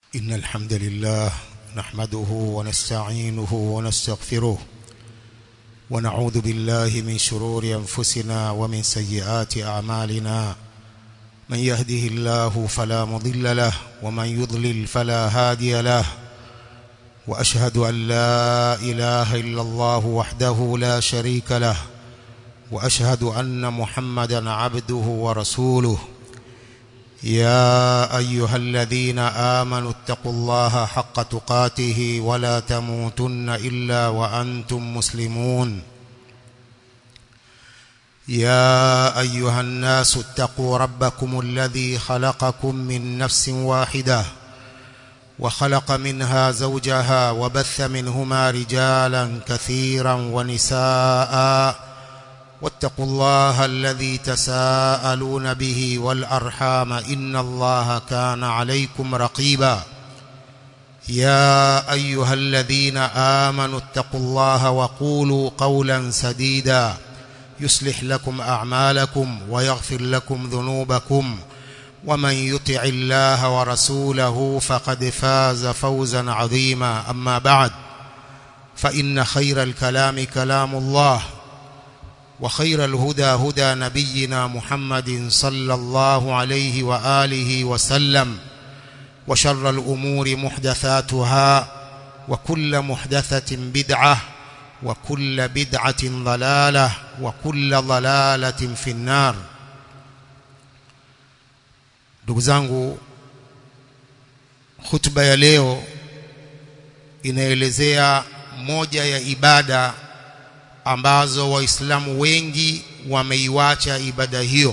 إن الحمد لله نحمده ونستعينه ونستغفره ونعوذ بالله من شرور أنفسنا ومن سيئات أعمالنا من يهده الله فلا مضل له ومن يضلل فلا هادي له وأشهد أن لا إله إلا الله وحده لا شريك له وأشهد أن محمدا عبده ورسوله يا أيها الذين آمنوا اتقوا الله حق تقاته ولا تموتن إلا وأنتم مسلمون يا أيها الناس اتقوا ربكم الذي خلقكم من نفس واحدة وخلق منها زوجها وبث منهما رجالا كثيرا ونساءً واتقوا الله الذي تساءلون به والأرحام إن الله كان عليكم رقيبا يا أيها الذين آمنوا اتقوا الله وقولوا قولا سديدا يصلح لكم أعمالكم ويغفر لكم ذنوبكم ومن يطع الله ورسوله فقد فاز فوزا عظيما أما بعد فإن خير الكلام كلام الله وخير الهدى هدى نبينا محمد صلى الله عليه وآله وسلم وشر الأمور محدثاتها وكل محدثة بدعة وكل بدعة ضلالة وكل ضلالة في النار ndugu zangu hutuba ya leo inaelezea moja ya ibada ambazo waislamu wengi wameiwacha ibada hiyo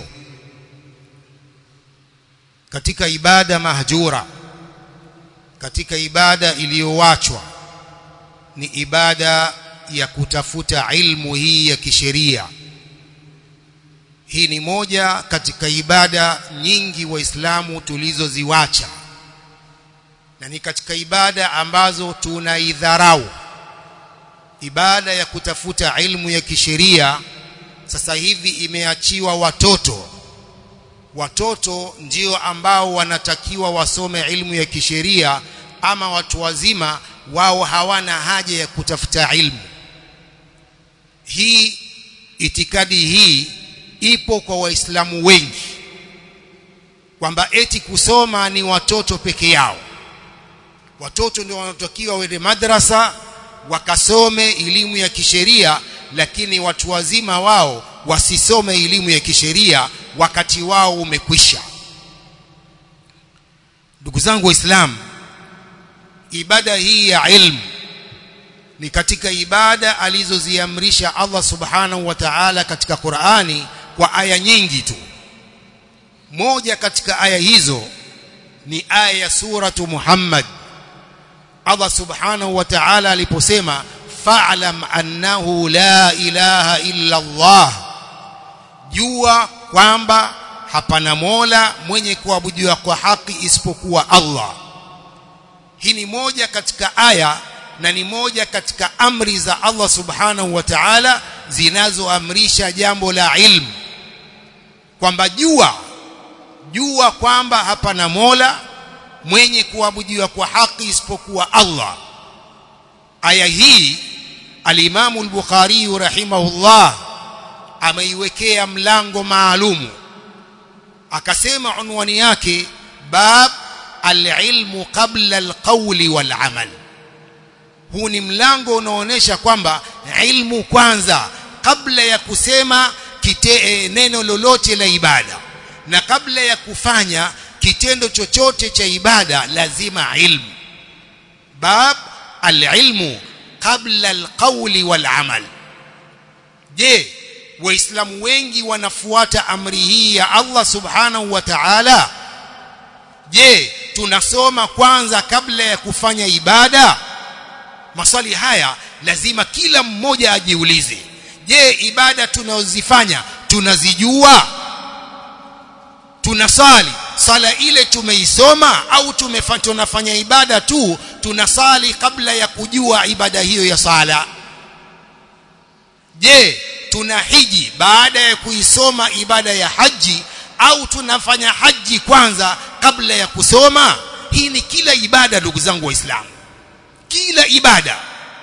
katika ibada mahjura katika ibada iliyowachwa ni ibada ya kutafuta ilmu hii ya kisheria hii ni moja katika ibada nyingi waislamu tulizoziwacha na ni katika ibada ambazo tunaidharau ibada ya kutafuta ilmu ya kisheria sasa hivi imeachiwa watoto watoto ndio ambao wanatakiwa wasome ilmu ya kisheria ama watu wazima wao hawana haja ya kutafuta ilmu hii itikadi hii ipo kwa waislamu wengi kwamba eti kusoma ni watoto peke yao watoto ndio wanatakiwa wende madrasa wakasome elimu ya kisheria lakini watu wazima wao wasisome elimu ya kisheria wakati wao umekwisha ndugu zangu waislamu ibada hii ya ilmu ni katika ibada alizoziamrisha Allah subhanahu wa ta'ala katika Qur'ani kwa aya nyingi tu moja katika aya hizo ni aya ya suratu Muhammad Allah subhanahu wa ta'ala aliposema fa'lam annahu la ilaha illa Allah jua kwamba hapana mola mwenye kuabudiwa kwa haki isipokuwa Allah hii ni moja katika aya na ni moja katika amri za Allah subhanahu wa ta'ala zinazoamrisha jambo la ilmu kwamba jua jua kwamba hapana mola mwenye kuabudiwa kwa haki isipokuwa Allah aya hii alimamu al-Bukhari rahimahullah ameiwekea mlango maalumu akasema unwani yake bab al-ilmu qabla al-qawli wal-amal huu ni mlango unaoonyesha kwamba ilmu kwanza kabla ya kusema kite, neno lolote la ibada na kabla ya kufanya kitendo chochote cha ibada lazima ilmu bab alilmu qabla alqawli walamal je waislamu wengi wanafuata amri hii ya Allah subhanahu wa ta'ala je tunasoma kwanza kabla ya kufanya ibada maswali haya lazima kila mmoja ajiulize je ibada tunazozifanya tunazijua tunasali sala ile tumeisoma au tunafanya ibada tu tunasali kabla ya kujua ibada hiyo ya sala je tuna hiji baada ya kuisoma ibada ya haji au tunafanya haji kwanza kabla ya kusoma hii ni kila ibada ndugu zangu waislamu kila ibada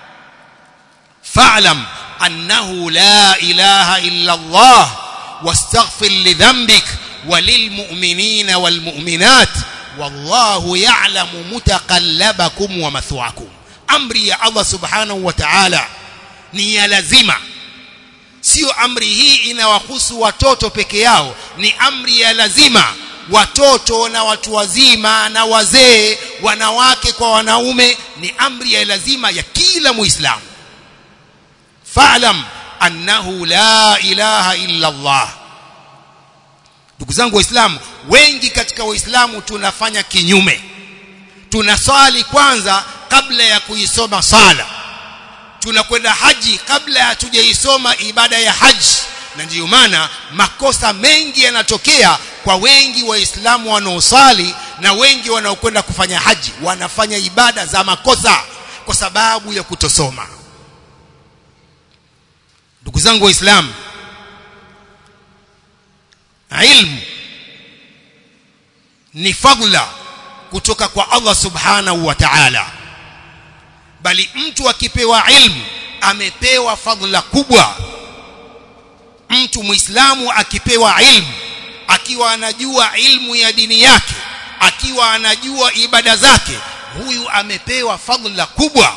fa'lam annahu la ilaha illa Allah wastaghfir lidhanbik walilmu'minina walmu'minat wallahu ya'lamu mutaqallabakum wa mathwaakum amri ya Allah subhanahu wa ta'ala ni ya lazima sio amri hii inawahusu watoto peke yao ni amri ya lazima watoto na watu wazima na wazee wanawake kwa wanaume ni amri ya lazima ya kila muislamu fa'lam annahu la ilaha illa Allah ndugu zangu waislamu wengi katika waislamu tunafanya kinyume tunaswali kwanza kabla ya kuisoma sala tunakwenda haji kabla ya tujaisoma ibada ya haji na ndiyo maana makosa mengi yanatokea kwa wengi waislamu wanaosali na wengi wanaokwenda kufanya haji wanafanya ibada za makosa kwa sababu ya kutosoma ndugu zangu waislamu ilmu ni fadla kutoka kwa Allah subhanahu wa ta'ala bali mtu akipewa ilmu amepewa fadhila kubwa mtu muislamu akipewa ilmu akiwa anajua ilmu ya dini yake akiwa anajua ibada zake huyu amepewa fadhila kubwa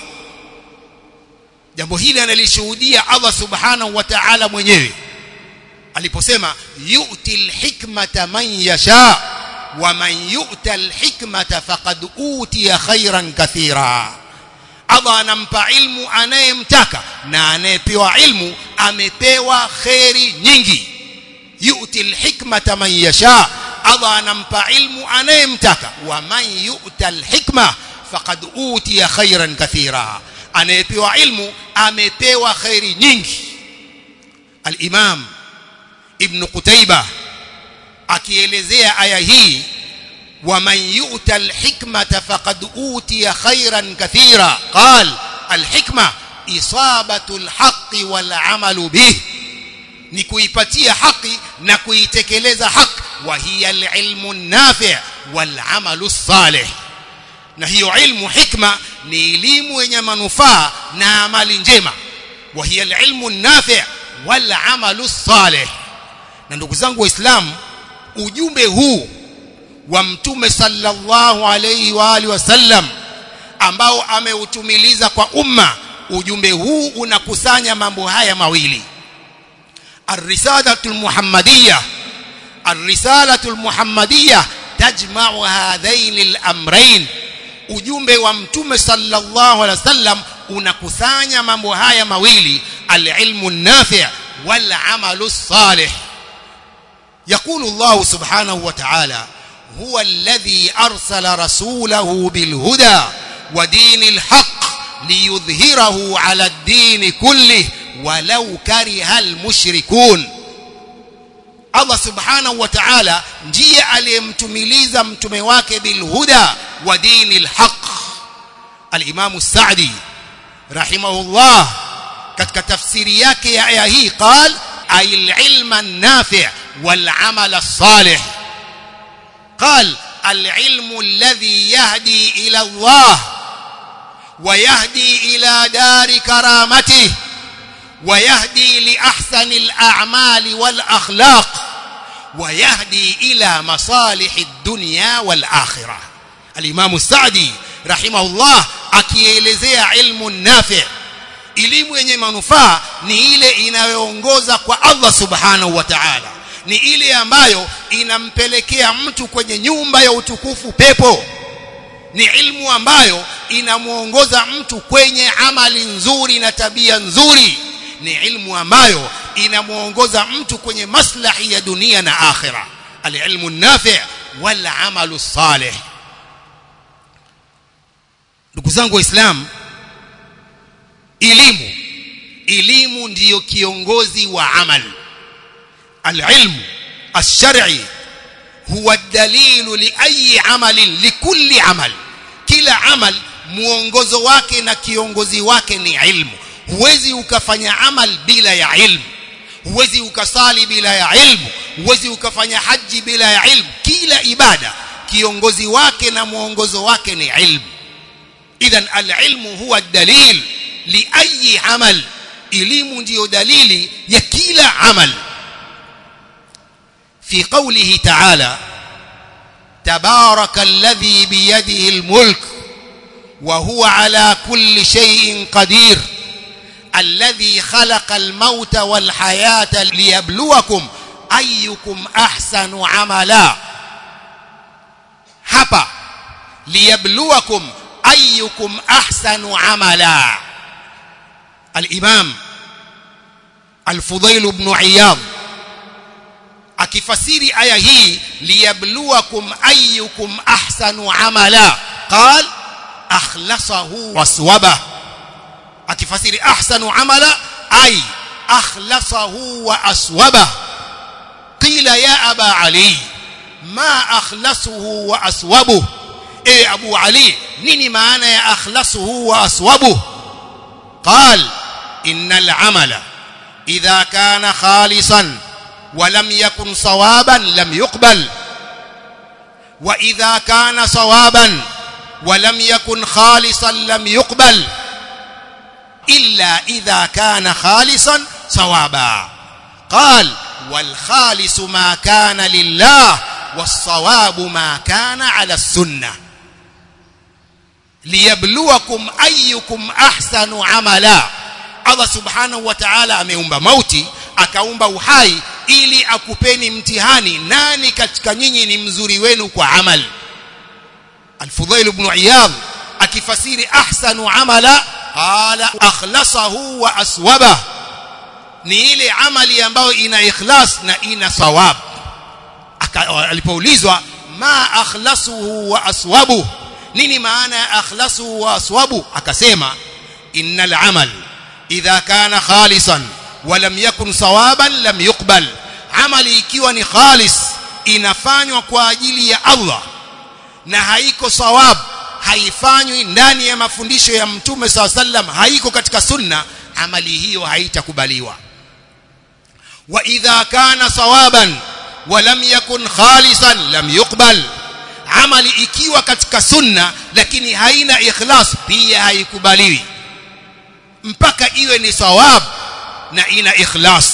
jambo hili analishuhudia Allah subhanahu wa ta'ala mwenyewe aliposema yu'til hikmata man yasha wa man yu'tal hikmata faqad utiya khairan kathira Allah anampa ilmu anayemtaka na anayepewa ilmu amepewa kheri nyingi yu'til hikmata man yasha Allah anampa ilmu anayemtaka wa man yu'tal hikma faqad utiya khairan kathira anayepewa ilmu amepewa khairi nyingi al-Imam Ibn Qutaybah akielezea aya hii ومن يؤتى الحكمة فقد أوتي خيرا كثيرا قال الحكمة إصابة الحق والعمل به نكويبتي حق نكويتكلز حق وهي العلم النافع والعمل الصالح na hiyo ilmu hikma ni elimu yenye manufaa na amali njema wa hiya alilmu nafi' wal amalu salih na ndugu zangu waislamu ujumbe huu wa mtume sallallahu alayhi wa alihi wasallam ambao ameutumiliza kwa umma ujumbe huu unakusanya mambo haya mawili الرسالة المحمدية الرسالة المحمدية تجمع هذين الأمرين ujumbe wa mtume sallallahu alaihi wasallam unakusanya mambo haya mawili alilmu nafi' wal amalu salih يقول الله سبحانه وتعالى هو الذي أرسل رسوله بالهدى ودين الحق ليظهره على الدين كله ولو كره المشركون Allah subhanahu wa ta'ala ndiye aliyemtumiliza mtume wake bilhuda wa dinil haq al-Imam Sa'di rahimahullah katika tafsiri yake ya aya hii qal ay al-ilma an-nafi' wal 'amal as-salih قال العلم الذي يهدي إلى الله ويهدي إلى دار كرامته ويهدي لأحسن الأعمال والأخلاق ويهدي إلى مصالح الدنيا والآخرة الإمام السعدي رحمه الله akielezea ilmu nafi elimu yenye manufaa ni ile inayoongoza kwa Allah subhanahu wa ta'ala ni ile ambayo inampelekea mtu kwenye nyumba ya utukufu pepo ni ilmu ambayo inamuongoza mtu kwenye amali nzuri na tabia nzuri ni ilmu ambayo inamuongoza mtu kwenye maslahi ya dunia na akhira alilmu nafi' wal amalu salih ndugu zangu waislamu elimu elimu ndiyo kiongozi wa amali العلم الشرعي هو الدليل لأي عمل لكل عمل كلا عمل muongozo wake na kiongozi wake ni ilmu huwezi ukafanya amal bila ya ilmu huwezi ukasali bila ya ilmu huwezi ukafanya haji bila ya ilmu kila ibada kiongozi wake na mwongozo wake ni ilmu idhan alilmu huwa dalil li ayi amal elimu ndiyo dalili ya kila amal في قوله تعالى تبارك الذي بيده الملك وهو على كل شيء قدير الذي خلق الموت والحياة ليبلوكم أيكم أحسن عملا hapa liyabluwakum ayyukum ahsanu amala al-imam al-fudail ibn iyad akifasiri aya hii liyabluwakum ayyukum ahsanu amala qal akhlasahu waswaba akifasiri ahsanu amala ay akhlasahu wa aswaba qila ya aba ali ma akhlasuhu wa aswabuh e abu ali nini maana ya akhlasuhu wa aswabuh qal innal amala idha kana khalisan ولم يكن صوابا لم يقبل واذا كان صوابا ولم يكن خالصا لم يقبل الا اذا كان خالصا صوابا قال والخالص ما كان لله والصواب ما كان على السنه ليبلوكم ايكم احسن عملا Allah subhanahu wa ta'ala ameumba mauti akaumba uhai ili akupeni mtihani nani katika nyinyi ni mzuri wenu kwa amal Al-Fudhail ibn Iyad akifasiri ahsanu amala qala akhlasahu wa aswaba ni ile amali ambayo ina ikhlas na ina sawab alipoulizwa ma akhlasuhu wa aswabu nini maana ya akhlasuhu wa aswabu akasema innal amal idha kana khalisan ولم يكن صوابا لم يقبل amali ikiwa ni khalis inafanywa kwa ajili ya Allah na haiko sawab haifanywi ndani ya mafundisho ya mtume SAW sallam haiko katika sunna amali hiyo haitakubaliwa wa idha kana sawaban wa lam yakun khalisan lam yuqbal amali ikiwa katika sunna lakini haina ikhlas pia haikubaliwi mpaka iwe ni sawab na ina ikhlas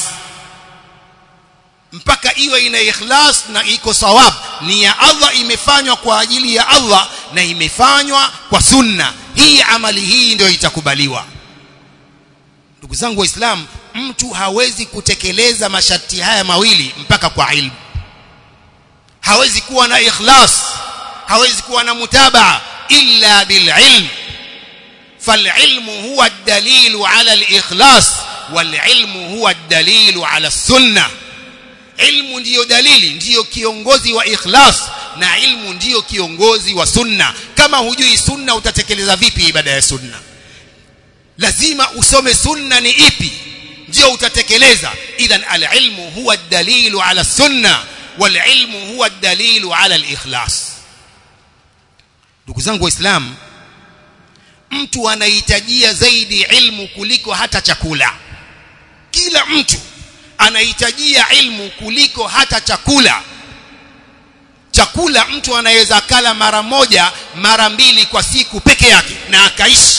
mpaka iwe ina ikhlas na iko sawab ni ya Allah imefanywa kwa ajili ya Allah na imefanywa kwa sunna hii amali hii ndio itakubaliwa ndugu zangu waislamu mtu hawezi kutekeleza masharti haya mawili mpaka kwa ilmu hawezi kuwa na ikhlas hawezi kuwa na mutabaa illa bililm فالعلم هو الدليل على الإخلاص والعلم هو الدليل على السنة ilmu ndiyo dalili ndiyo kiongozi wa ikhlas na ilmu ndiyo kiongozi wa sunna kama hujui sunna utatekeleza vipi ibada ya sunna lazima usome sunna ni ipi ndio utatekeleza idhan alilmu huwa dalilu ala sunna walilmu huwa dalilu ala alikhlas ndugu zangu waislamu mtu anahitajia zaidi ilmu kuliko hata chakula kila mtu anahitajia ilmu kuliko hata chakula chakula mtu anaweza kala mara moja mara mbili kwa siku peke yake na akaishi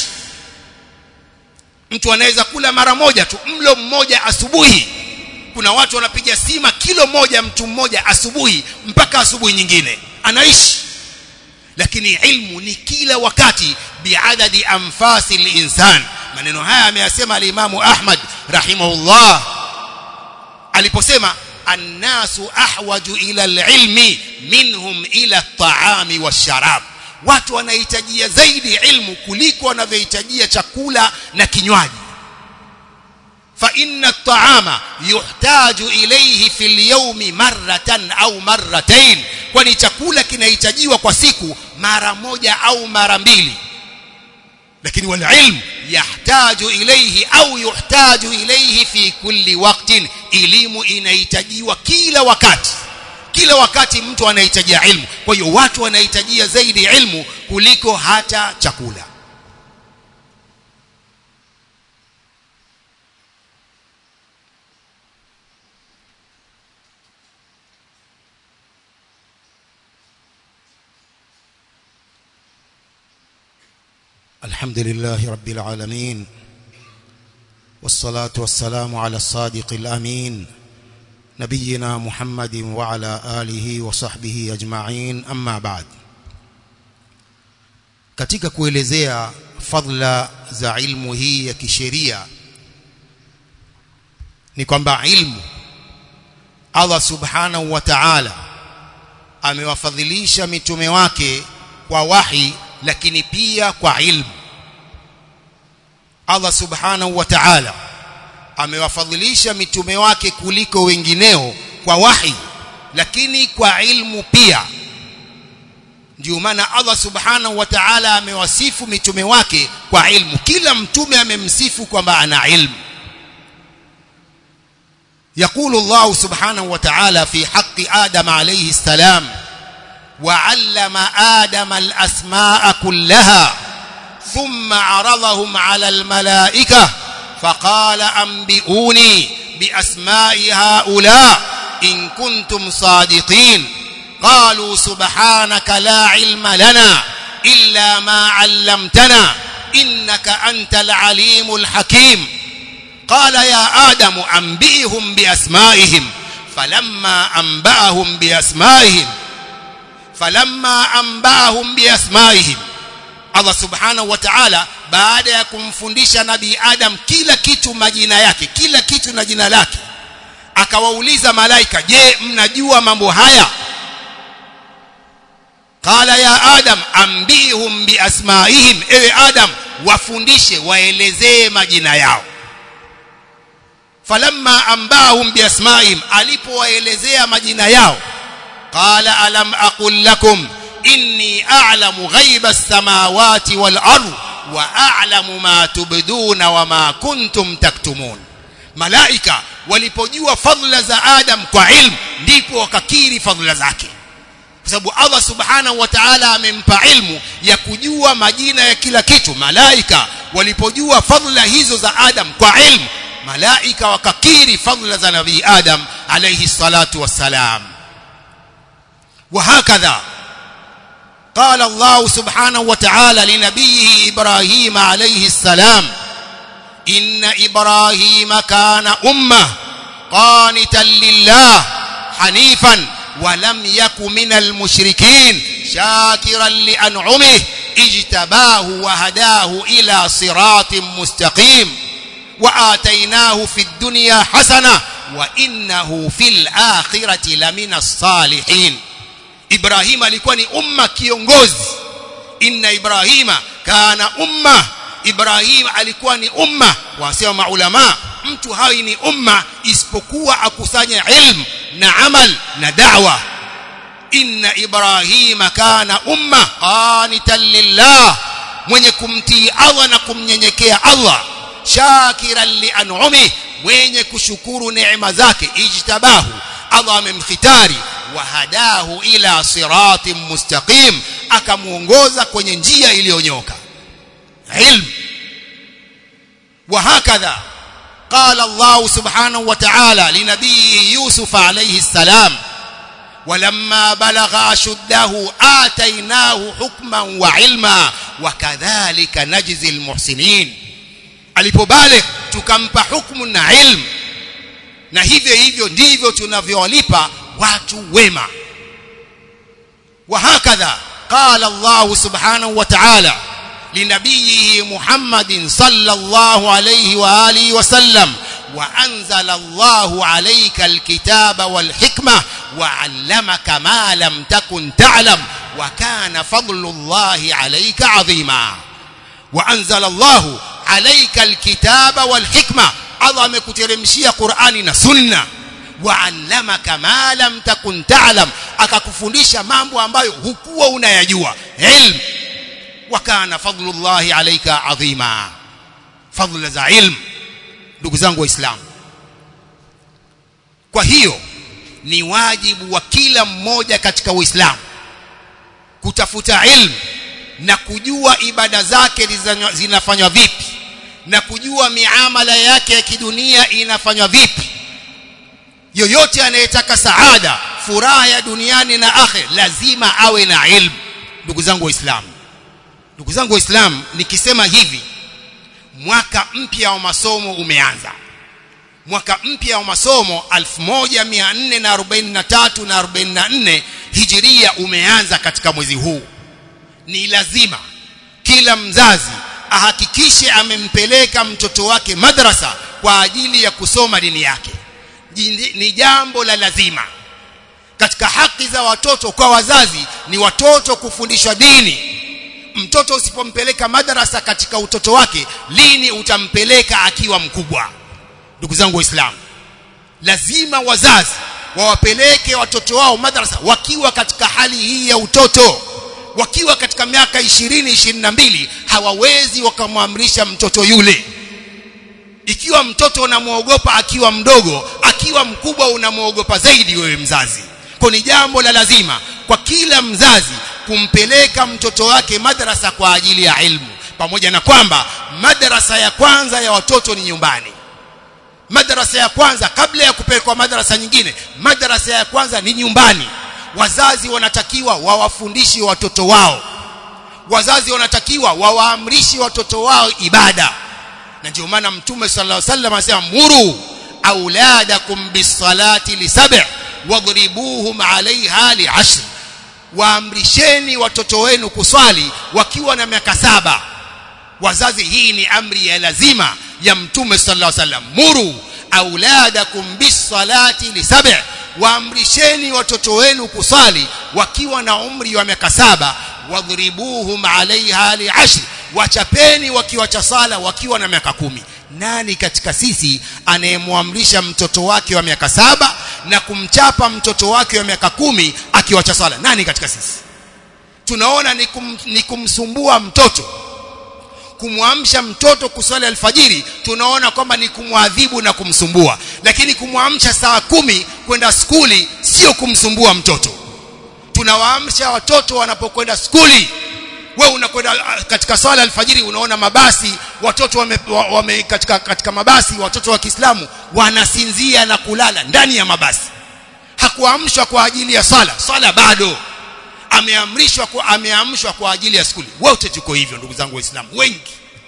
mtu anaweza kula mara moja tu mlo mmoja asubuhi kuna watu wanapiga sima kilo moja mtu mmoja asubuhi mpaka asubuhi nyingine anaishi lakini ilmu ni kila wakati biadadi anfasi linsan maneno haya ameyasema alimamu ahmad rahimahullah aliposema annasu ahwaju ila alilmi minhum ila at-ta'ami wash-sharab watu wanahitajia zaidi ilmu kuliko wanavyohitajia chakula na kinywaji fa inna at-ta'ama yuhtaju ilayhi fil yawmi marratan au marratayn kwani chakula kinahitajiwa kwa siku mara moja au mara mbili lakini wal ilm yahtaju ilayhi au yuhtaju ilayhi fi kulli waqtin elimu inahitajiwa kila wakati kila wakati mtu anahitajia ilmu kwa hiyo watu wanahitajia zaidi ilmu kuliko hata chakula الحمد لله رب العالمين والصلاة والسلام على الصادق الأمين نبينا محمد وعلى آله وصحبه أجمعين أما بعد katika kuelezea fadla za ilmu hii ya kisheria ni kwamba ilmu Allah subhanahu wa ta'ala amewafadhilisha mitume wake kwa wahi lakini pia kwa ilmu Allah subhanahu wa ta'ala amewafadhilisha mitume wake kuliko wengineo kwa wahi lakini kwa ilmu pia ndio maana Allah subhanahu wa ta'ala amewasifu mitume wake kwa ilmu kila mtume amemsifu kwamba ana ilmu يقول الله سبحانه وتعالى في حق آدم عليه السلام وعلم آدم الأسماء كلها ثم عرضهم على الملائكة فقال أنبئوني بأسماء هؤلاء إن كنتم صادقين قالوا سبحانك لا علم لنا إلا ما علمتنا إنك أنت العليم الحكيم قال يا آدم أنبئهم بأسمائهم فلما أنبأهم بأسمائهم فلما أنبأهم بأسمائهم Allah subhanahu wa ta'ala baada ya kumfundisha nabii Adam kila kitu majina yake kila kitu na jina lake akawauliza malaika je mnajua mambo haya qala ya adam ambihum biasmaihim ewe adam wafundishe waelezee majina yao falamma ambahum biasmaihim alipowaelezea majina yao qala alam aqul lakum inni a'lamu ghaiba as-samawati wal ard wa a'lamu ma tubduna wa ma kuntum taktumun malaika walipojua fadhila za adam kwa ilmu ndipo wakakiri fadhila zake kwa sababu Allah subhanahu wa ta'ala amempa ilmu ya kujua majina ya kila kitu malaika walipojua fadhila hizo za adam kwa ilmu malaika wakakiri fadhila za nabii adam alayhi salatu wassalam وهكذا قال الله سبحانه وتعالى لنبيه إبراهيم عليه السلام إن إبراهيم كان أمة قانتا لله حنيفا ولم يك من المشركين شاكرا لأنعمه اجتباه وهداه إلى صراط مستقيم وآتيناه في الدنيا حسنة وإنه في الآخرة لمن الصالحين Ibrahim alikuwa ni umma kiongozi inna Ibrahima kana umma Ibrahim alikuwa ni umma wasema maulama mtu hawi ni umma isipokuwa akusanya ilmu na amal na da'wa inna Ibrahima kana umma qanitan lillah mwenye kumtii Allah na kumnyenyekea Allah shakiran li an'umi mwenye kushukuru neema zake ijtabahu Allah amemkhitari wahadahu ila siratin mustaqim akamuongoza kwenye njia iliyonyoka ilm وهكذا قال الله سبحانه وتعالى لنبيه يوسف عليه السلام ولما بلغ أشده آتيناه حكما وعلما وكذلك نجزي المحسنين alipobaligh tukampa hukumu na ilmu na hivyo hivyo ndivyo tunavyowalipa watu wema وهكذا قال الله سبحانه وتعالى لنبيه محمد صلى الله عليه وآله وسلم وأنزل الله عليك الكتاب والحكمة وعلمك ما لم تكن تعلم وكان فضل الله عليك عظيما وأنزل الله عليك الكتاب والحكمة Allah amekuteremshia Qur'ani na Sunna wa'allamaka ma lam takun ta'lam akakufundisha mambo ambayo hukuwa unayajua ilm wa kana fadlullahi alayka adhima fadhila za ilm ndugu zangu waislamu kwa hiyo ni wajibu wa kila mmoja katika uislamu kutafuta ilmu na kujua ibada zake zinafanywa vipi na kujua miamala yake ya kidunia inafanywa vipi yoyote anayetaka saada furaha ya duniani na akhir lazima awe na ilmu ndugu zangu waislamu ndugu zangu waislamu nikisema hivi mwaka mpya wa masomo umeanza mwaka mpya wa masomo 1443 na 44 hijiria umeanza katika mwezi huu ni lazima kila mzazi ahakikishe amempeleka mtoto wake madrasa kwa ajili ya kusoma dini yake ni jambo la lazima katika haki za watoto kwa wazazi ni watoto kufundishwa dini mtoto usipompeleka madrasa katika utoto wake lini utampeleka akiwa mkubwa ndugu zangu waislamu lazima wazazi wawapeleke watoto wao madrasa wakiwa katika hali hii ya utoto wakiwa katika miaka 20 22 hawawezi wakamwamrisha mtoto yule ikiwa mtoto unamwogopa akiwa mdogo akiwa mkubwa unamwogopa zaidi wewe mzazi kwa ni jambo la lazima kwa kila mzazi kumpeleka mtoto wake madrasa kwa ajili ya ilmu pamoja na kwamba madrasa ya kwanza ya watoto ni nyumbani madrasa ya kwanza kabla ya kupelekwa madrasa nyingine madrasa ya kwanza ni nyumbani wazazi wanatakiwa wawafundishe watoto wao wazazi wanatakiwa wawaamrishe watoto wao ibada na ndio maana mtume sallallahu alaihi wasallam anasema muru auladakum bisalati lisab' wadribuhum alaiha li'ashr waamrisheni watoto wenu kuswali wakiwa na miaka saba wazazi hii ni amri ya lazima ya mtume sallallahu alaihi wasallam muru auladakum bisalati lisab' waamrisheni watoto wenu kusali wakiwa na umri wa miaka saba wadhribuhum alaiha li'ashr wachapeni wakiwacha sala wakiwa na miaka kumi nani katika sisi anayemwamrisha mtoto wake wa miaka saba na kumchapa mtoto wake wa miaka kumi akiwacha sala nani katika sisi tunaona ni, kum, ni kumsumbua mtoto kumwamsha mtoto kuswali alfajiri tunaona kwamba ni kumwadhibu na kumsumbua lakini kumwamsha saa kumi kwenda skuli sio kumsumbua mtoto tunawaamsha watoto wanapokwenda skuli we unakwenda katika swala alfajiri unaona mabasi watoto wame, wame katika, katika mabasi watoto wa Kiislamu wanasinzia na kulala ndani ya mabasi hakuamshwa kwa ajili ya swala swala bado ameamrishwa kwa ameamshwa kwa ajili ya skuli wote tuko hivyo ndugu zangu waislamu wengi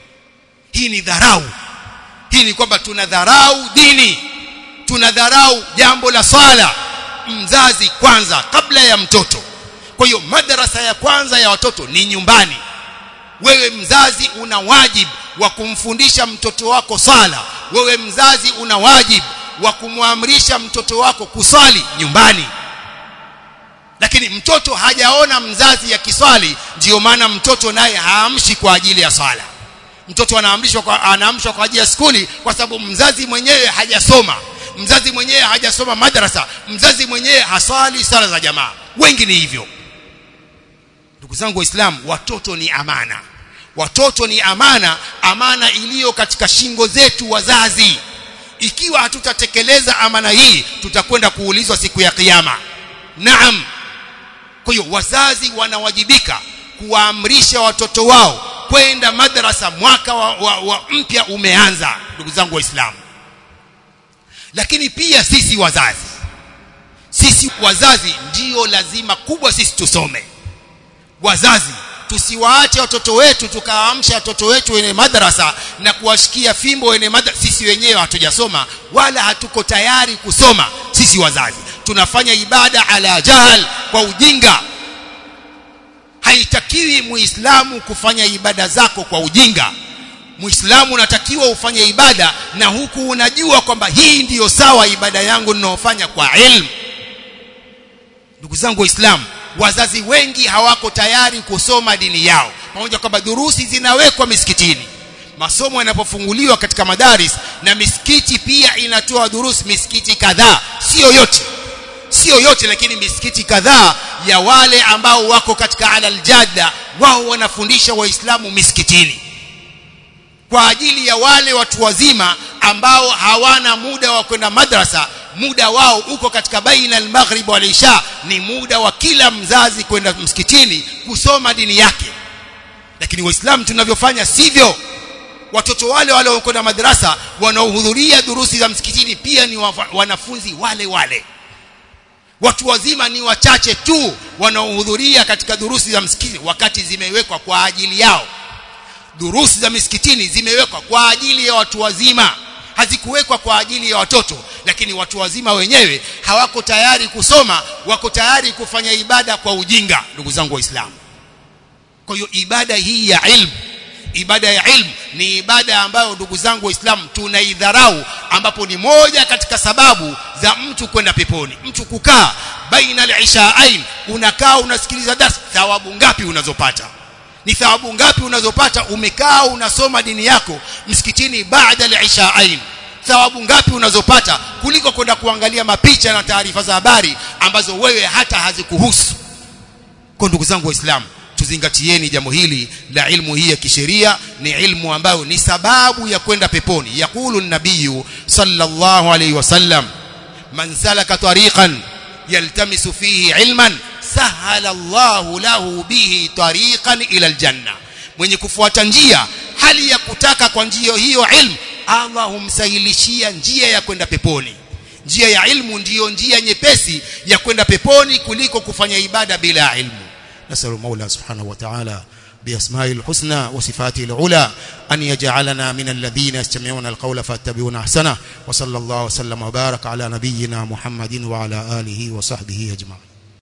hii ni dharau hii ni kwamba tunadharau dini tunadharau jambo la swala mzazi kwanza kabla ya mtoto kwa hiyo madarasa ya kwanza ya watoto ni nyumbani wewe mzazi una wajibu wa kumfundisha mtoto wako sala wewe mzazi una wajibu wa kumwamrisha mtoto wako kuswali nyumbani lakini mtoto hajaona mzazi ya kiswali ndiyo maana mtoto naye haamshi kwa ajili ya swala mtoto anaamrishwa kwa anaamshwa kwa ajili ya skuli kwa sababu mzazi mwenyewe hajasoma mzazi mwenyewe hajasoma madrasa mzazi mwenyewe haswali sala za jamaa wengi ni hivyo ndugu zangu waislamu watoto ni amana watoto ni amana amana iliyo katika shingo zetu wazazi ikiwa hatutatekeleza amana hii tutakwenda kuulizwa siku ya kiyama naam kwa hiyo wazazi wanawajibika kuwaamrisha watoto wao kwenda madrasa mwaka wa, wa, wa mpya umeanza ndugu zangu waislamu lakini pia sisi wazazi sisi wazazi ndiyo lazima kubwa sisi tusome wazazi tusiwaache watoto wetu tukawaamsha watoto wetu wenye madrasa na kuwashikia fimbo wenye madrasa sisi wenyewe hatujasoma wala hatuko tayari kusoma sisi wazazi tunafanya ibada ala jahal kwa ujinga haitakiwi muislamu kufanya ibada zako kwa ujinga muislamu unatakiwa ufanye ibada na huku unajua kwamba hii ndiyo sawa ibada yangu ninayofanya kwa ilmu ndugu zangu waislamu wazazi wengi hawako tayari kusoma dini yao pamoja kwamba durusi zinawekwa misikitini masomo yanapofunguliwa katika madaris na misikiti pia inatoa durusi misikiti kadhaa sio yote sio yote lakini misikiti kadhaa ya wale ambao wako katika alal jadda wao wanafundisha waislamu misikitini kwa ajili ya wale watu wazima ambao hawana muda wa kwenda madrasa muda wao uko katika baina al-maghrib wal isha ni muda wa kila mzazi kwenda msikitini kusoma dini yake lakini waislamu tunavyofanya sivyo watoto wale wale wanaokwenda madrasa wanaohudhuria durusi za msikitini pia ni wanafunzi wale wale watu wazima ni wachache tu wanaohudhuria katika durusi za msikiti wakati zimewekwa kwa ajili yao durusi za misikitini zimewekwa kwa ajili ya watu wazima hazikuwekwa kwa ajili ya watoto lakini watu wazima wenyewe hawako tayari kusoma wako tayari kufanya ibada kwa ujinga ndugu zangu waislamu kwa hiyo ibada hii ya ilmu ibada ya ilmu ni ibada ambayo ndugu zangu waislamu tunaidharau ambapo ni moja katika sababu za mtu kwenda peponi mtu kukaa baina al-ishaain unakaa unasikiliza darasa thawabu ngapi unazopata ni thawabu ngapi unazopata umekaa unasoma dini yako msikitini baada al-ishaain thawabu ngapi unazopata kuliko kwenda kuangalia mapicha na taarifa za habari ambazo wewe hata hazikuhusu kwa ndugu zangu waislamu tuzingatieni jambo hili la ilmu hii ya kisheria ni ilmu ambayo ni sababu ya kwenda peponi yakulu nabiyu sallallahu alayhi wasallam man salaka tariqan yaltamisu fihi ilman sahala Allahu lahu bihi tariqan ila aljanna mwenye kufuata njia hali ya kutaka kwa njia hiyo ilmu Allah humsahilishia njia ya kwenda peponi njia ya ilmu ndiyo njia nyepesi ya kwenda peponi kuliko kufanya ibada bila ilmu نسأل المولى سبحانه وتعالى بأسمائه الحسنى وصفاته العلى أن يجعلنا من الذين يستمعون القول فاتبعون أحسنه وصلى الله وسلم وبارك على نبينا محمد وعلى آله وصحبه أجمعين